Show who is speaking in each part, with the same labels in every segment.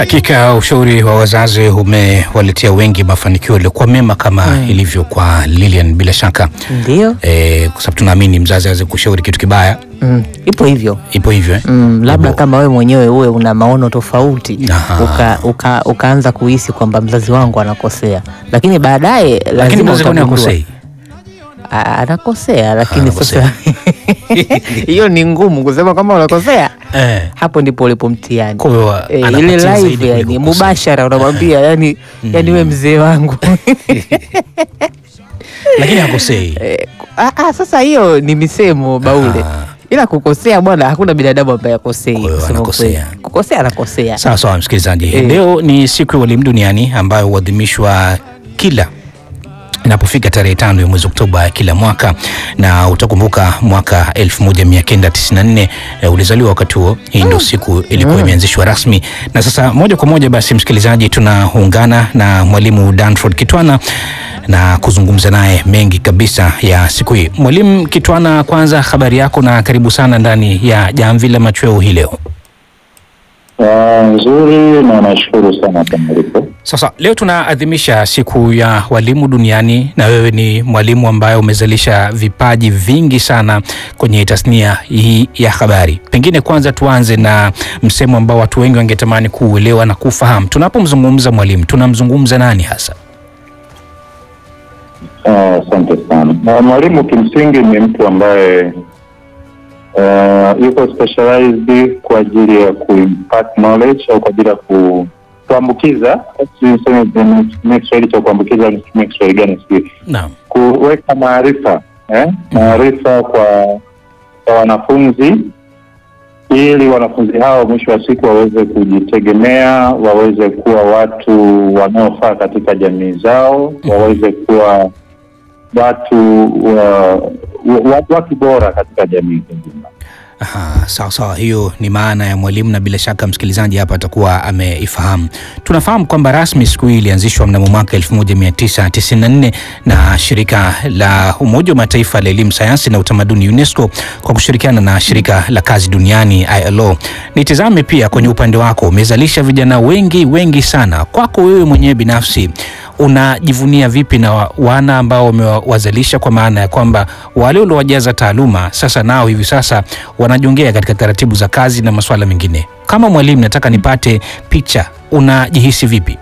Speaker 1: Hakika ushauri wa wazazi umewaletea wengi mafanikio yaliyokuwa mema kama
Speaker 2: Mm.
Speaker 1: ilivyo kwa Lilian bila shaka
Speaker 2: Ndio.
Speaker 1: e, kwa sababu tunaamini mzazi aweze kushauri kitu kibaya,
Speaker 2: Mm, ipo hivyo.
Speaker 1: ipo hivyo eh?
Speaker 2: Mm, labda
Speaker 1: Ipo.
Speaker 2: kama wewe mwenyewe uwe una maono tofauti
Speaker 1: Aha.
Speaker 2: uka, uka, ukaanza kuhisi kwamba mzazi wangu anakosea, lakini baadaye
Speaker 1: Lakini
Speaker 2: lazima
Speaker 1: mzazi kwani
Speaker 2: utagundua.
Speaker 1: akosei?
Speaker 2: A- anakosea, lakini
Speaker 1: Anakosea.
Speaker 2: sasa hiyo ni ngumu kusema kama unakosea.
Speaker 1: Eh,
Speaker 2: Hapo ndipo ulipo mtihani.
Speaker 1: kwa hiyo
Speaker 2: E, ile
Speaker 1: anapatia zaidi
Speaker 2: live yani
Speaker 1: kuliko kusema.
Speaker 2: mubashara unamwambia yani, yani we mzee wangu
Speaker 1: lakini hakosei.
Speaker 2: Eh, ah, ah, sasa hiyo ni misemo baule
Speaker 1: Ah.
Speaker 2: ila kukosea bwana hakuna binadamu ambaye akosei
Speaker 1: Kwa hiyo
Speaker 2: kusema
Speaker 1: anakosea.
Speaker 2: kweli. kukosea anakosea
Speaker 1: Sawa sawa, msikilizaji,
Speaker 2: Eh.
Speaker 1: leo ni siku ya walimu duniani ambayo huadhimishwa kila inapofika tarehe tano ya mwezi Oktoba kila mwaka, na utakumbuka mwaka 1994 eh, ulizaliwa wakati huo. Hii ndio siku ilikuwa imeanzishwa rasmi, na sasa moja kwa moja basi, msikilizaji, tunaungana na mwalimu Danford Kitwana na kuzungumza naye mengi kabisa ya siku hii. Mwalimu Kitwana, kwanza habari yako na karibu sana ndani ya Jamvi la Machweo hii leo.
Speaker 3: Ah, nzuri na nashukuru sana kwa malipo.
Speaker 1: Sasa leo tunaadhimisha siku ya walimu duniani, na wewe ni mwalimu ambaye umezalisha vipaji vingi sana kwenye tasnia hii ya habari. Pengine kwanza tuanze na msemo ambao watu wengi wangetamani kuuelewa na kufahamu. Tunapomzungumza mwalimu, tunamzungumza nani hasa?
Speaker 3: Ah, Asante sana. Na mwalimu kimsingi ni mtu ambaye ah, yuko specialized kwa ajili ya kuimpact knowledge au kwa ajili ya ku kuambukiza, siseme nitumie Kiswahili cha kuambukiza, nitumie Kiswahili gani sijui,
Speaker 1: Naam.
Speaker 3: kuweka maarifa eh, maarifa kwa kwa wanafunzi ili wanafunzi hao mwisho wa siku waweze kujitegemea, waweze kuwa watu wanaofaa katika jamii zao, waweze kuwa watu wa, wa, watu bora katika jamii kwa ujumla.
Speaker 1: Aha, sawa sawa, hiyo ni maana ya mwalimu, na bila shaka msikilizaji hapa atakuwa ameifahamu. Tunafahamu kwamba rasmi siku hii ilianzishwa mnamo mwaka 1994 na shirika la Umoja wa Mataifa la elimu, sayansi na utamaduni UNESCO kwa kushirikiana na shirika la kazi duniani ILO. Nitizame pia kwenye upande wako, umezalisha vijana wengi wengi sana. Kwako wewe mwenyewe binafsi unajivunia vipi na wa- wana ambao umewazalisha, kwa maana ya kwamba wale uliowajaza taaluma sasa nao hivi sasa wanajongea katika taratibu za kazi na masuala mengine. Kama mwalimu, nataka nipate picha, unajihisi vipi?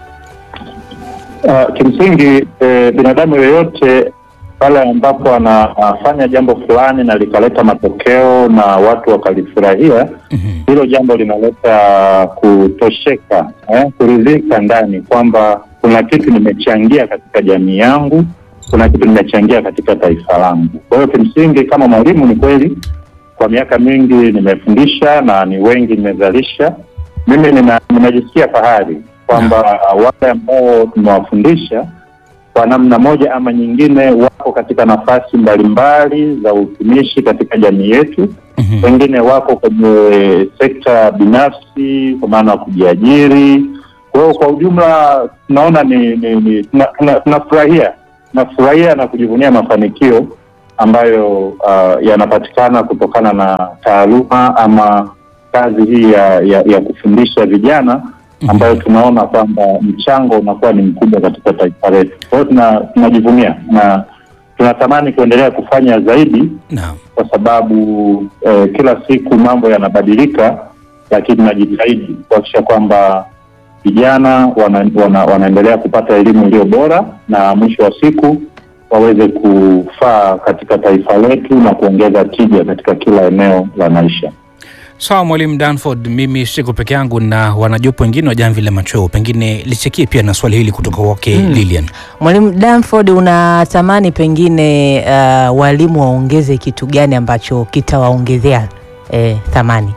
Speaker 3: Uh, kimsingi eh, binadamu yoyote pale ambapo anafanya jambo fulani na likaleta matokeo na watu wakalifurahia,
Speaker 1: Mhm.
Speaker 3: hilo jambo linaleta kutosheka eh, kuridhika ndani kwamba kuna kitu nimechangia katika jamii yangu, kuna kitu nimechangia katika taifa langu. Kwa hiyo kimsingi, kama mwalimu, ni kweli kwa miaka mingi nimefundisha na ni wengi nimezalisha. Mimi nina, ninajisikia fahari kwamba wale ambao tumewafundisha kwa namna moja ama nyingine wako katika nafasi mbalimbali za utumishi katika jamii yetu
Speaker 1: Mhm.
Speaker 3: wengine wako kwenye sekta binafsi kwa maana ya kujiajiri. Kwa hiyo kwa ujumla tunaona ni, ni, ni tuna- tuna- tunafurahia tunafurahia na kujivunia mafanikio ambayo uh, yanapatikana kutokana na taaluma ama kazi hii ya, ya, ya kufundisha vijana ambayo tunaona kwamba mchango unakuwa ni mkubwa katika taifa letu. Kwa hiyo tuna- tunajivunia na tunatamani kuendelea kufanya zaidi
Speaker 1: Naam.
Speaker 3: kwa sababu eh, kila siku mambo yanabadilika, lakini tunajitahidi kuhakikisha kwamba vijana wana, wana, wanaendelea kupata elimu iliyo bora na mwisho wa siku waweze kufaa katika taifa letu na kuongeza tija katika kila eneo la maisha.
Speaker 1: Sawa mwalimu Danford, mimi siko peke yangu na wanajopo wengine wa Jamvi la Machweo, pengine lisikie pia na swali hili kutoka kwake Lilian.
Speaker 2: mwalimu Danford unatamani pengine uh, walimu waongeze kitu gani ambacho kitawaongezea eh, thamani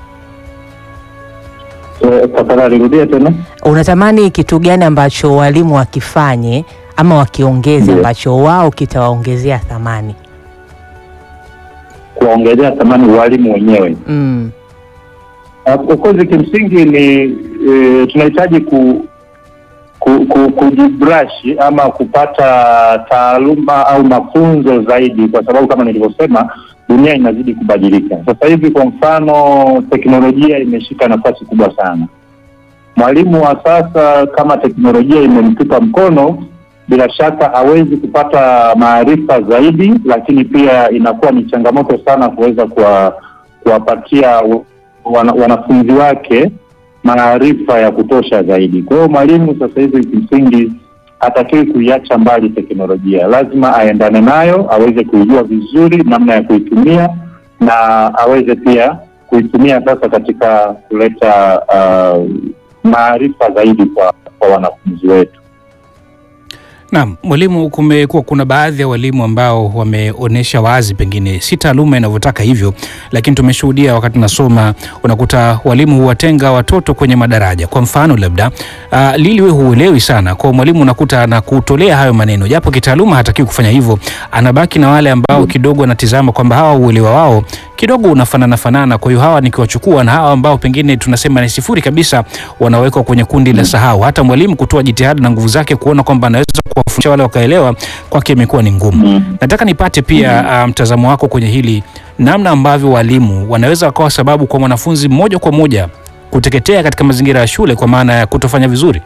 Speaker 3: Eh, Tafadhali rudia tena.
Speaker 2: unatamani kitu gani ambacho walimu wakifanye ama wakiongeze
Speaker 3: Ndiyo.
Speaker 2: ambacho wao kitawaongezea thamani
Speaker 3: Kuwaongezea thamani walimu wenyewe.
Speaker 2: mm.
Speaker 3: Uh, Of course kimsingi ni eh, tunahitaji ku, ku, ku, kujibrush ama kupata taaluma au mafunzo zaidi, kwa sababu kama nilivyosema, dunia inazidi kubadilika. Sasa hivi kwa mfano, teknolojia imeshika nafasi kubwa sana. Mwalimu wa sasa, kama teknolojia imemtupa mkono, bila shaka hawezi kupata maarifa zaidi, lakini pia inakuwa ni changamoto sana kuweza kuwa- kuwapatia wana, wanafunzi wake maarifa ya kutosha zaidi. Kwa hiyo mwalimu sasa hivi kimsingi hatakiwi kuiacha mbali teknolojia, lazima aendane nayo, aweze kuijua vizuri namna ya kuitumia na aweze pia kuitumia sasa katika kuleta uh, maarifa zaidi kwa, kwa wanafunzi wetu.
Speaker 1: Naam, mwalimu, kumekuwa kuna baadhi ya walimu ambao wameonyesha wazi, pengine si taaluma inavyotaka hivyo, lakini tumeshuhudia wakati tunasoma, unakuta walimu huwatenga watoto kwenye madaraja. Kwa mfano labda uh, Lili, wewe huelewi sana, kwa mwalimu unakuta anakutolea hayo maneno, japo kitaaluma hatakiwi kufanya hivyo, anabaki na wale ambao kidogo anatizama kwamba hawa uelewa wao kidogo unafanana fanana, kwa hiyo hawa nikiwachukua na hawa ambao pengine tunasema ni sifuri kabisa, wanawekwa kwenye kundi la sahau. Hata mwalimu kutoa jitihada na nguvu zake kuona kwamba anaweza kuwafundisha wale wakaelewa, kwake imekuwa ni ngumu. Nataka nipate pia uh, mtazamo wako kwenye hili, namna ambavyo walimu wanaweza wakawa sababu kwa mwanafunzi moja kwa moja kuteketea katika mazingira ya shule kwa maana ya kutofanya vizuri.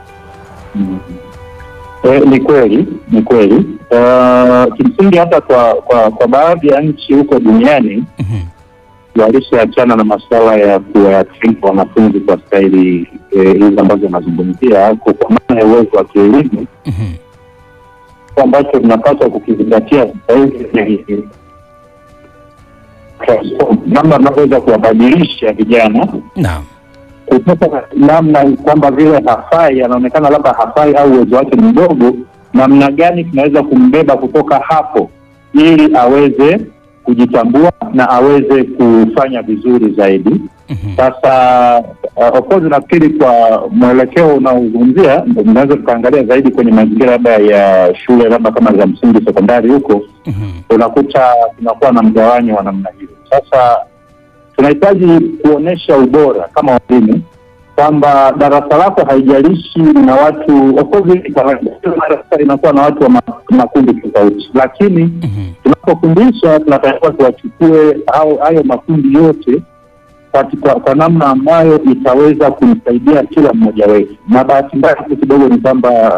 Speaker 3: E, ni kweli ni kweli. Uh, kimsingi hata kwa, kwa, kwa baadhi ya nchi huko duniani
Speaker 1: Mhm.
Speaker 3: walishaachana na masuala ya kuwatenga wanafunzi kwa staili eh, hizi ambazo unazungumzia, kwa kwa maana ya uwezo wa kielimu
Speaker 1: Mhm.
Speaker 3: Kitu ambacho tunapaswa kukizingatia sasa hivi ni transform, namna tunavyoweza kuwabadilisha vijana
Speaker 1: Naam.
Speaker 3: kutoka namna kwamba vile hafai, anaonekana labda hafai au uwezo wake ni mdogo, namna gani tunaweza kumbeba kutoka hapo ili aweze kujitambua na aweze kufanya vizuri zaidi.
Speaker 1: Mhm.
Speaker 3: Sasa uh, of course nafikiri kwa mwelekeo unaozungumzia ndio tunaweza tukaangalia zaidi kwenye mazingira labda ya shule labda kama za msingi, sekondari huko
Speaker 1: Mhm.
Speaker 3: unakuta tunakuwa na mgawanyo wa namna hiyo. Sasa tunahitaji kuonesha ubora kama walimu kwamba darasa lako haijalishi na watu of course hii kawaida, kila darasa inakuwa na watu wa ma- makundi tofauti, lakini
Speaker 1: Mhm.
Speaker 3: tunapofundisha tunatakiwa tuwachukue hao hayo makundi yote kati- kwa, kwa namna ambayo itaweza kumsaidia kila mmoja wetu. Na bahati mbaya tu kidogo ni kwamba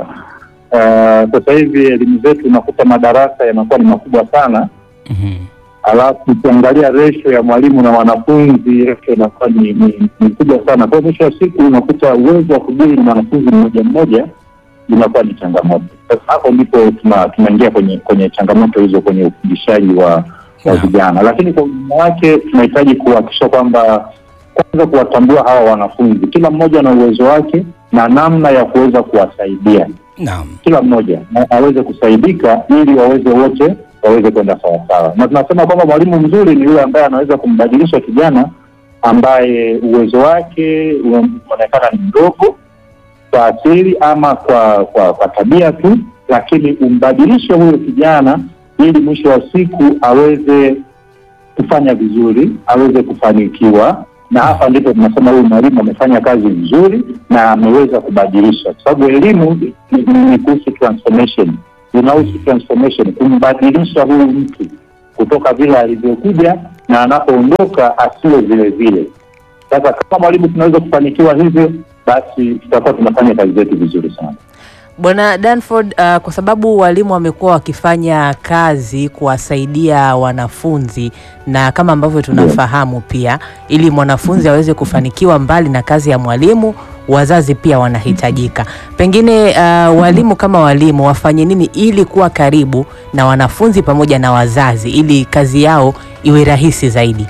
Speaker 3: uh, sasa hivi elimu zetu unakuta madarasa yanakuwa ni makubwa sana,
Speaker 1: Mhm.
Speaker 3: alafu ukiangalia resho ya mwalimu na wanafunzi resho inakuwa ni, ni, ni kubwa sana. Kwa hiyo mwisho wa siku unakuta uwezo wa kudili na mwanafunzi mmoja mmoja inakuwa ni changamoto. Sasa hapo ndipo tuna- tunaingia kwenye kwenye changamoto hizo kwenye ufundishaji wa wa
Speaker 1: Naam.
Speaker 3: vijana, lakini kwa ujumla wake tunahitaji kuhakikisha kwamba kwanza kuwatambua hawa wanafunzi, kila mmoja na uwezo wake na namna ya kuweza kuwasaidia
Speaker 1: Naam.
Speaker 3: kila mmoja na aweze kusaidika ili waweze wote waweze kwenda sawasawa. Na tunasema kwamba mwalimu mzuri ni yule ambaye anaweza kumbadilisha kijana ambaye uwezo wake unaonekana ni mdogo kwa asili ama kwa kwa, kwa tabia tu, lakini umbadilishe huyo kijana ili mwisho wa siku aweze kufanya vizuri, aweze kufanikiwa. Na hapa ndipo tunasema huyu mwalimu amefanya kazi vizuri na ameweza kubadilisha, kwa sababu elimu ni- ni ni kuhusu transformation, inahusu transformation, kumbadilisha huyu mtu kutoka vile alivyokuja na anapoondoka asiwe vile vile. Sasa kama mwalimu tunaweza kufanikiwa hivyo, basi tutakuwa tunafanya kazi zetu vizuri sana.
Speaker 2: Bwana Danford, uh, kwa sababu walimu wamekuwa wakifanya kazi kuwasaidia wanafunzi na kama ambavyo tunafahamu pia, ili mwanafunzi aweze kufanikiwa, mbali na kazi ya mwalimu, wazazi pia wanahitajika. Pengine uh, walimu kama walimu wafanye nini ili kuwa karibu na wanafunzi pamoja na wazazi, ili kazi yao iwe rahisi zaidi?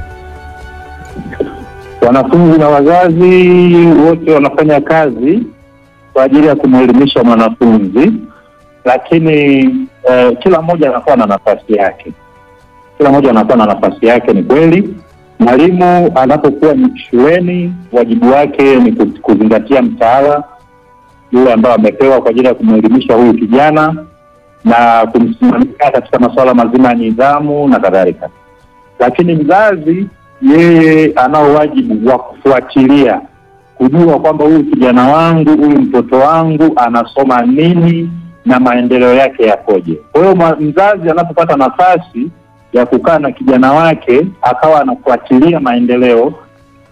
Speaker 3: Wanafunzi na wazazi wote wanafanya kazi kwa ajili ya kumwelimisha mwanafunzi, lakini eh, kila mmoja anakuwa na nafasi yake. Kila mmoja anakuwa na nafasi yake. Ni kweli, mwalimu anapokuwa ni shuleni, wajibu wake ni ku- kuzingatia mtaala yule ambao amepewa kwa ajili ya kumwelimisha huyu kijana na kumsimamia katika masuala mazima ya nidhamu na kadhalika lakini mzazi yeye anao wajibu wa kufuatilia kujua kwamba huyu kijana wangu huyu mtoto wangu anasoma nini na maendeleo yake yakoje. Kwa hiyo ma- mzazi anapopata nafasi ya kukaa na kijana wake akawa anafuatilia maendeleo,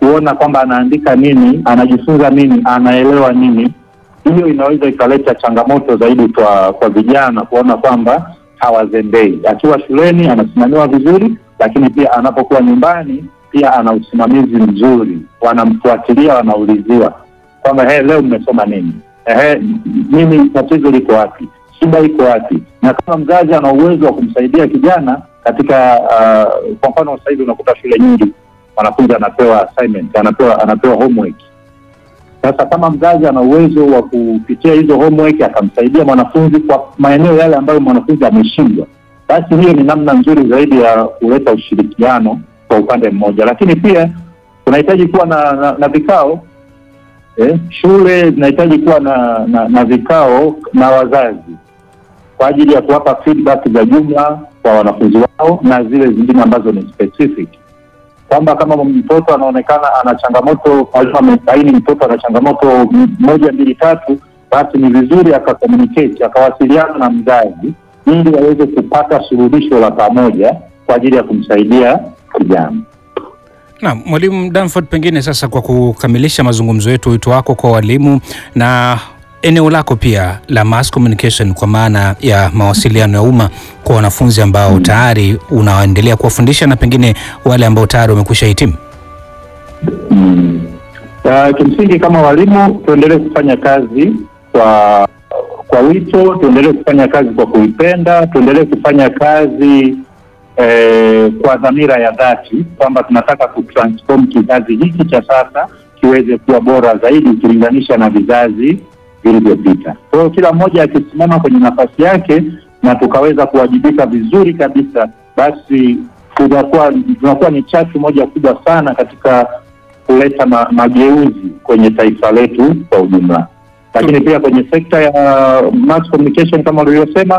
Speaker 3: kuona kwamba anaandika nini, anajifunza nini, anaelewa nini. Hiyo inaweza ikaleta changamoto zaidi kwa kwa vijana kuona kwamba hawazembei. Akiwa shuleni anasimamiwa vizuri, lakini pia anapokuwa nyumbani pia ana usimamizi mzuri, wanamfuatilia, wanauliziwa kwamba hey, leo mmesoma nini? Ehe, mimi tatizo liko wapi? Shida iko wapi? Na kama mzazi ana uwezo wa kumsaidia kijana katika uh, kwa mfano sasa hivi unakuta shule nyingi mwanafunzi anapewa assignment, anapewa anapewa homework. Sasa kama mzazi ana uwezo wa kupitia hizo homework akamsaidia mwanafunzi kwa maeneo yale ambayo mwanafunzi ameshindwa, basi hiyo ni namna nzuri zaidi ya kuleta ushirikiano kwa upande mmoja, lakini pia tunahitaji kuwa na, na, na vikao eh, shule zinahitaji kuwa na, na, na vikao na wazazi kwa ajili ya kuwapa feedback za jumla kwa wanafunzi wao na zile zingine ambazo ni specific, kwamba kama mtoto anaonekana ana changamoto, mwalimu amebaini mtoto ana changamoto m- moja mbili tatu, basi ni vizuri akacommunicate akawasiliana na mzazi ili aweze kupata suluhisho la pamoja kwa ajili ya kumsaidia kijana.
Speaker 1: Na mwalimu Danford, pengine sasa kwa kukamilisha mazungumzo yetu, wito wako kwa walimu na eneo lako pia la mass communication, kwa maana ya mawasiliano ya umma kwa wanafunzi ambao tayari unaendelea kuwafundisha na pengine wale ambao tayari wamekwisha hitimu.
Speaker 3: Mm. Uh, kimsingi kama walimu tuendelee kufanya kazi kwa kwa wito, tuendelee kufanya kazi kwa kuipenda, tuendelee kufanya kazi eh, kwa dhamira ya dhati kwamba tunataka kutransform kizazi hiki cha sasa kiweze kuwa bora zaidi ukilinganisha na vizazi vilivyopita. Kwa hiyo kila mmoja akisimama kwenye nafasi yake na tukaweza kuwajibika vizuri kabisa, basi tunakuwa tunakuwa ni chachu moja kubwa sana katika kuleta ma, mageuzi kwenye taifa letu kwa ujumla. Lakini pia kwenye sekta ya mass communication kama ulivyosema,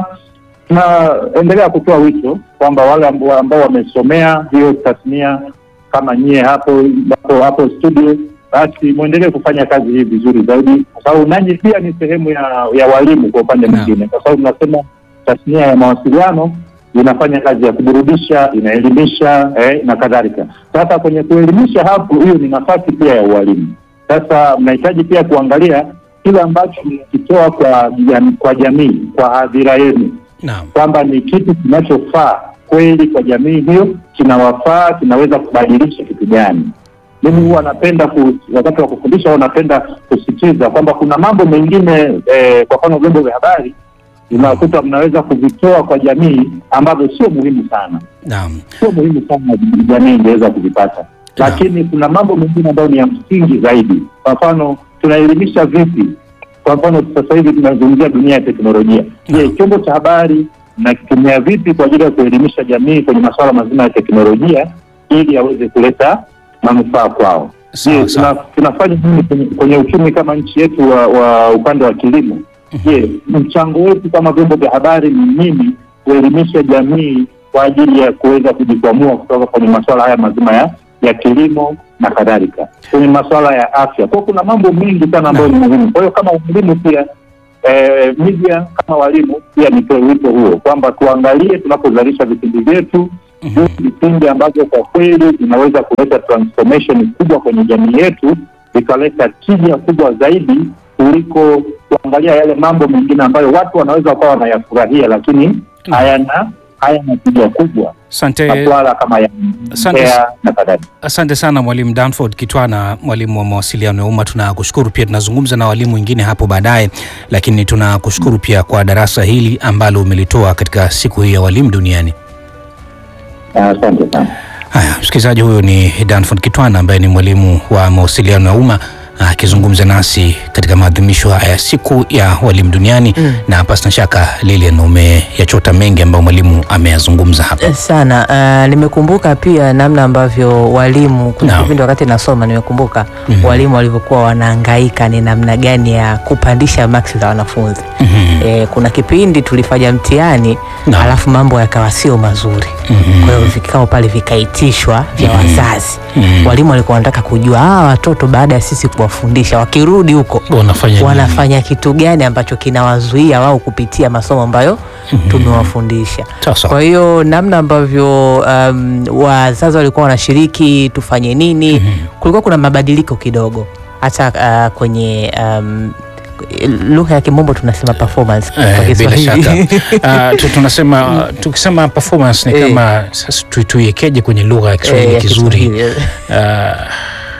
Speaker 3: tunaendelea kutoa wito kwamba wale ambao ambao wamesomea hiyo tasnia kama nyie hapo hapo, hapo studio, basi mwendelee kufanya kazi hii vizuri zaidi, kwa sababu nanyi pia ni sehemu ya, ya walimu kwa upande
Speaker 1: Naam.
Speaker 3: mwingine, kwa sababu tunasema tasnia ya mawasiliano inafanya kazi ya kuburudisha, inaelimisha eh, na kadhalika. Sasa kwenye kuelimisha hapo, hiyo ni nafasi pia ya ualimu. Sasa mnahitaji pia kuangalia kile ambacho mnakitoa kwa, jam- kwa jamii, kwa hadhira yenu
Speaker 1: Naam.
Speaker 3: kwamba ni kitu kinachofaa kweli kwa jamii hiyo, kinawafaa, kinaweza kubadilisha kitu gani. Mimi huwa napenda ku, wakati wa kufundisha huwa napenda kusisitiza kwamba kuna mambo mengine eh, kwa mfano vyombo vya habari unakuta mnaweza kuvitoa kwa jamii ambavyo sio muhimu sana,
Speaker 1: Naam.
Speaker 3: sio muhimu sana jamii ingeweza kuvipata, lakini kuna mambo mengine ambayo ni ya msingi zaidi. Kwa mfano tunaelimisha vipi? Kwa mfano sasa hivi tunazungumzia dunia ya teknolojia. Je,
Speaker 1: Naam.
Speaker 3: chombo cha habari nakitumia vipi kwa ajili ya kuelimisha jamii kwenye masuala mazima ya teknolojia ili aweze kuleta manufaa kwao?
Speaker 1: Sawa,
Speaker 3: Je,
Speaker 1: sawa.
Speaker 3: tuna, tunafanya nini kwenye, kwenye uchumi kama nchi yetu wa, wa upande wa kilimo? Je, mchango wetu kama vyombo vya habari ni nini kuelimisha jamii kwa ajili ya kuweza kujikwamua kutoka kwenye masuala haya mazima ya, ya kilimo na kadhalika, kwenye masuala ya afya. Kwa hiyo kuna mambo mengi sana ambayo ni muhimu. Kwa hiyo kama walimu pia eh, media kama walimu pia nitoe wito huo kwamba tuangalie tunapozalisha vipindi vyetu viwe vipindi ambavyo kwa kweli vinaweza kuleta transformation kubwa kwenye jamii yetu, vikaleta tija kubwa zaidi kuliko kuangalia yale mambo mengine ambayo watu wanaweza wakawa wanayafurahia lakini hayana hayana tija kubwa,
Speaker 1: Asante.
Speaker 3: masuala kama ya
Speaker 1: Asante.
Speaker 3: mbea na kadhalika.
Speaker 1: Asante sana Mwalimu Danford Kitwana, mwalimu wa mawasiliano ya umma. Tunakushukuru pia, tunazungumza na walimu wengine hapo baadaye, lakini tunakushukuru pia kwa darasa hili ambalo umelitoa katika siku hii ya walimu duniani.
Speaker 3: Asante sana.
Speaker 1: Haya, msikilizaji, huyo ni Danford Kitwana ambaye ni mwalimu wa mawasiliano ya umma akizungumza nasi katika maadhimisho haya ya siku ya walimu duniani
Speaker 2: Mm.
Speaker 1: na pasina shaka Lilian, umeyachota mengi ambayo mwalimu ameyazungumza hapa.
Speaker 2: sana. Uh, nimekumbuka pia namna ambavyo walimu kuna
Speaker 1: Naam.
Speaker 2: kipindi wakati nasoma nimekumbuka
Speaker 1: Mhm.
Speaker 2: walimu walivyokuwa wanahangaika ni namna gani ya kupandisha maksi za wanafunzi.
Speaker 1: Mhm.
Speaker 2: E, kuna kipindi tulifanya mtihani
Speaker 1: Naam.
Speaker 2: alafu mambo yakawa sio mazuri.
Speaker 1: Mhm.
Speaker 2: Kwa hiyo vikao pale vikaitishwa vya wazazi.
Speaker 1: Mhm.
Speaker 2: Walimu walikuwa wanataka kujua hawa watoto baada ya sisi kuwafundisha tumewafundisha, wakirudi huko
Speaker 1: wanafanya nini?
Speaker 2: wanafanya kitu gani ambacho kinawazuia wao kupitia masomo ambayo tumewafundisha.
Speaker 1: Sawa sawa.
Speaker 2: Kwa hiyo namna ambavyo um, wazazi walikuwa wanashiriki tufanye nini, kulikuwa kuna mabadiliko kidogo hata uh, kwenye um, lugha ya kimombo tunasema performance kwa
Speaker 1: Eh, bila
Speaker 2: Kiswahili.
Speaker 1: shaka uh, tu- tunasema tukisema performance ni
Speaker 2: Eh.
Speaker 1: kama sasa tu- tuiekeje kwenye lugha ya
Speaker 2: Eh,
Speaker 1: Kiswahili
Speaker 2: ya
Speaker 1: kizuri
Speaker 2: Kiswahili.
Speaker 1: uh,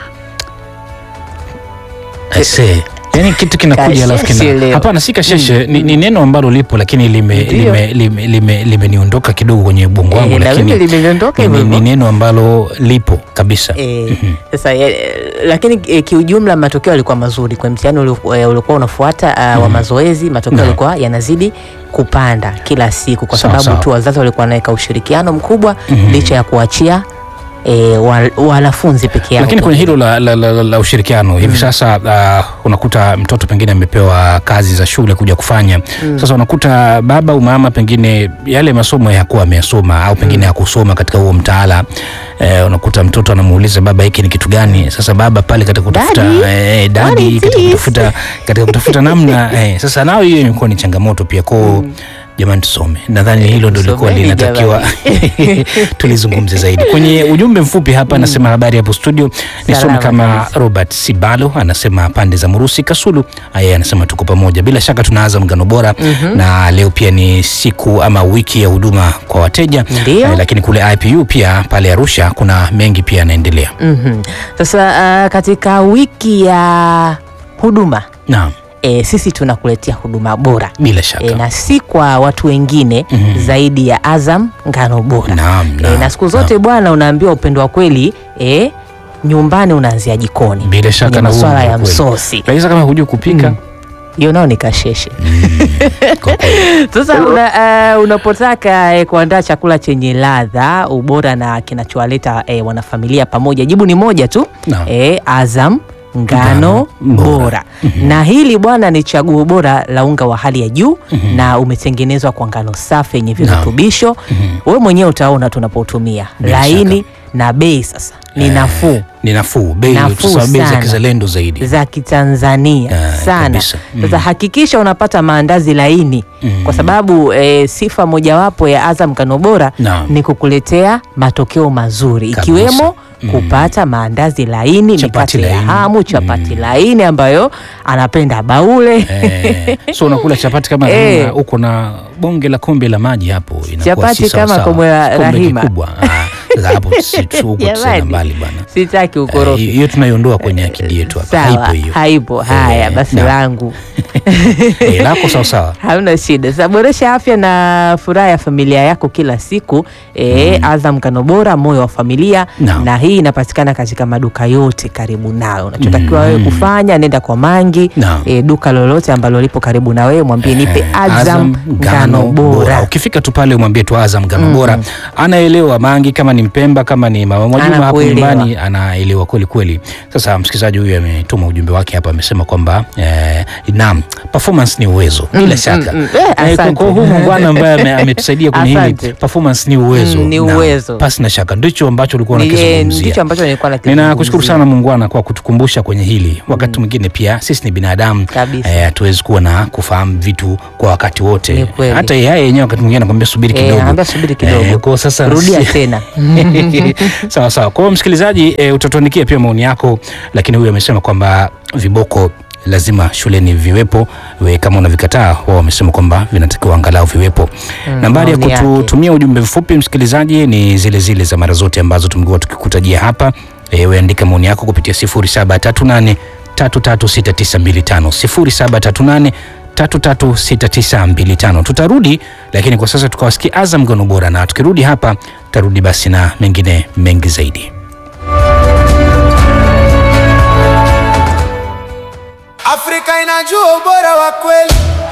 Speaker 1: I say, yani kitu kinakuja alafu
Speaker 2: Kasheshe
Speaker 1: kina
Speaker 2: leo.
Speaker 1: hapana, si kasheshe ni, ni neno ambalo lipo lakini limeniondoka lime, lime, lime, limeniondoka kidogo kwenye ubongo wangu,
Speaker 2: Eh, na
Speaker 1: lakini
Speaker 2: mimi limeniondoka
Speaker 1: ni,
Speaker 2: hivyo
Speaker 1: ni, ni
Speaker 2: hivyo.
Speaker 1: neno ambalo lipo kabisa.
Speaker 2: Eh, sasa eh, lakini eh, kiujumla matokeo yalikuwa mazuri kwa mtihani ulio- eh, uliokuwa unafuata uh, wa mazoezi. Matokeo
Speaker 1: Naam.
Speaker 2: yalikuwa yanazidi kupanda kila siku kwa
Speaker 1: Sawa,
Speaker 2: sababu
Speaker 1: sawa.
Speaker 2: tu wazazi walikuwa wanaweka ushirikiano mkubwa licha ya kuachia eh, wa- wanafunzi peke yao.
Speaker 1: lakini kwenye hilo la, la, la, la, la ushirikiano hivi sasa uh, unakuta mtoto pengine amepewa kazi za shule kuja kufanya sasa unakuta baba au mama pengine yale masomo yakuwa ameyasoma au pengine hakusoma katika huo mtaala eh, unakuta mtoto anamuuliza baba hiki ni kitu gani sasa baba pale katika kutafuta
Speaker 2: Daddy,
Speaker 1: eh,
Speaker 2: what
Speaker 1: dadi
Speaker 2: is
Speaker 1: katika
Speaker 2: this?
Speaker 1: kutafuta, katika kutafuta namna eh, sasa nao hiyo imekuwa ni changamoto pia kwao jamani tusome nadhani hilo ndo lilikuwa
Speaker 2: tusomeni
Speaker 1: linatakiwa tulizungumze zaidi kwenye ujumbe mfupi hapa anasema habari hapo studio nisome
Speaker 2: Salama
Speaker 1: kama
Speaker 2: kabisa.
Speaker 1: Robert Sibalo anasema pande za Murusi Kasulu. Yeye anasema tuko pamoja, bila shaka tunaanza mgano bora na leo pia ni siku ama wiki ya huduma kwa wateja
Speaker 2: Ndio.
Speaker 1: Eh, lakini kule IPU pia pale Arusha kuna mengi pia yanaendelea.
Speaker 2: Mhm. Sasa uh, katika wiki ya huduma
Speaker 1: Naam,
Speaker 2: e, sisi tunakuletea huduma bora
Speaker 1: bila shaka
Speaker 2: e, na si kwa watu wengine zaidi ya Azam ngano bora
Speaker 1: Naam,
Speaker 2: e,
Speaker 1: naam,
Speaker 2: na siku zote bwana, unaambiwa upendo wa kweli e, nyumbani unaanzia jikoni
Speaker 1: bila shaka
Speaker 2: kwenye
Speaker 1: na huo
Speaker 2: masuala
Speaker 1: ndio
Speaker 2: ya
Speaker 1: kweli.
Speaker 2: msosi
Speaker 1: Lakini kama hujui kupika
Speaker 2: hiyo nao ni kasheshe.
Speaker 1: kwa kweli.
Speaker 2: Sasa una, uh, unapotaka eh, kuandaa chakula chenye ladha, ubora na kinachowaleta eh, wanafamilia pamoja, jibu ni moja tu
Speaker 1: Naam.
Speaker 2: eh, Azam ngano
Speaker 1: Ngano bora.
Speaker 2: bora, na hili bwana ni chaguo bora la unga wa hali ya juu na umetengenezwa kwa ngano safi yenye virutubisho. Wewe mwenyewe utaona tunapotumia
Speaker 1: Bila
Speaker 2: laini na bei sasa ni nafuu
Speaker 1: ni nafuu, bei
Speaker 2: Nafuu
Speaker 1: tusema bei za
Speaker 2: sana.
Speaker 1: kizalendo zaidi.
Speaker 2: za Kitanzania
Speaker 1: Ah,
Speaker 2: sana.
Speaker 1: kabisa. Mm.
Speaker 2: Sasa hakikisha unapata maandazi laini kwa sababu e, sifa mojawapo ya Azam ngano bora
Speaker 1: Naam.
Speaker 2: ni kukuletea matokeo mazuri
Speaker 1: Kabisa.
Speaker 2: ikiwemo kupata maandazi laini,
Speaker 1: Chapati
Speaker 2: mikate ya
Speaker 1: laini.
Speaker 2: hamu, chapati laini ambayo anapenda baule
Speaker 1: Eh, so unakula chapati kama
Speaker 2: Eh.
Speaker 1: kama uko na bonge la kombe la maji hapo, inakuwa
Speaker 2: Chapati
Speaker 1: si sawa
Speaker 2: kama
Speaker 1: sawa.
Speaker 2: kombe la
Speaker 1: Kombe
Speaker 2: Rahima.
Speaker 1: kikubwa. Ah, sasa hapo si tu huko tena
Speaker 2: Jamani,
Speaker 1: mbali bwana.
Speaker 2: sitaki
Speaker 1: Eh,
Speaker 2: ukorofi.
Speaker 1: hiyo tunaiondoa kwenye akili yetu hapa,
Speaker 2: Sawa,
Speaker 1: haipo hiyo.
Speaker 2: haipo. Haya
Speaker 1: Eh,
Speaker 2: basi,
Speaker 1: na-
Speaker 2: langu
Speaker 1: Eh, lako sawa sawa.
Speaker 2: Hamna shida. Sasa boresha afya na furaha ya familia yako kila siku. E, Azam ngano bora, moyo wa familia
Speaker 1: Naam.
Speaker 2: na hii inapatikana katika maduka yote karibu nawe. Unachotakiwa wewe kufanya, nenda kwa Mangi
Speaker 1: Naam.
Speaker 2: e, duka lolote ambalo lipo karibu na wewe, mwambie nipe
Speaker 1: Eh,
Speaker 2: Azam ngano bora.
Speaker 1: Ukifika tu pale umwambie tu Azam ngano bora, anaelewa Mangi, kama ni Mpemba, kama ni Mama Mwajuma hapo
Speaker 2: Anakuelewa.
Speaker 1: nyumbani, anaelewa kweli kweli. Sasa msikilizaji huyu ametuma ujumbe wake hapa, amesema kwamba eh, naam, performance ni uwezo bila shaka.
Speaker 2: mm, eh,
Speaker 1: Eh, kwa-
Speaker 2: asante.
Speaker 1: kwa huyu bwana ambaye ame- ametusaidia kwenye hili
Speaker 2: Asante.
Speaker 1: performance ni uwezo,
Speaker 2: Mm, ni
Speaker 1: Naam,
Speaker 2: uwezo.
Speaker 1: pasi na shaka, ndicho ambacho ulikuwa
Speaker 2: Ni- eh,
Speaker 1: unakizungumzia.
Speaker 2: Ndicho ambacho nilikuwa nakizungumzia.
Speaker 1: Ninakushukuru sana Muungwana kwa kutukumbusha kwenye hili. Wakati mwingine pia sisi ni binadamu,
Speaker 2: Kabisa.
Speaker 1: eh, hatuwezi kuwa na kufahamu vitu kwa wakati
Speaker 2: Ni
Speaker 1: wote.
Speaker 2: kweli.
Speaker 1: Hata yeye yenyewe wakati mwingine anakuambia subiri
Speaker 2: Eh,
Speaker 1: kidogo,
Speaker 2: anaambia subiri kidogo.
Speaker 1: kwa sasa
Speaker 2: Rudia tena.
Speaker 1: sawa sawa. Kwa hiyo msikilizaji, e, utatuandikia pia maoni yako, lakini huyu amesema kwamba viboko lazima shuleni viwepo. We kama unavikataa, wao wamesema kwamba vinatakiwa angalau viwepo. Nambari ya
Speaker 2: maoni yake.
Speaker 1: kututumia ujumbe mfupi msikilizaji ni zile zile za mara zote ambazo tumekuwa tukikutajia hapa. E, we andika maoni yako kupitia 0738 336925 0738 336925. Tutarudi lakini kwa sasa tukawasikia Azam ngano bora, na tukirudi hapa tutarudi basi na mengine mengi zaidi.
Speaker 4: Afrika inajua ubora wa kweli.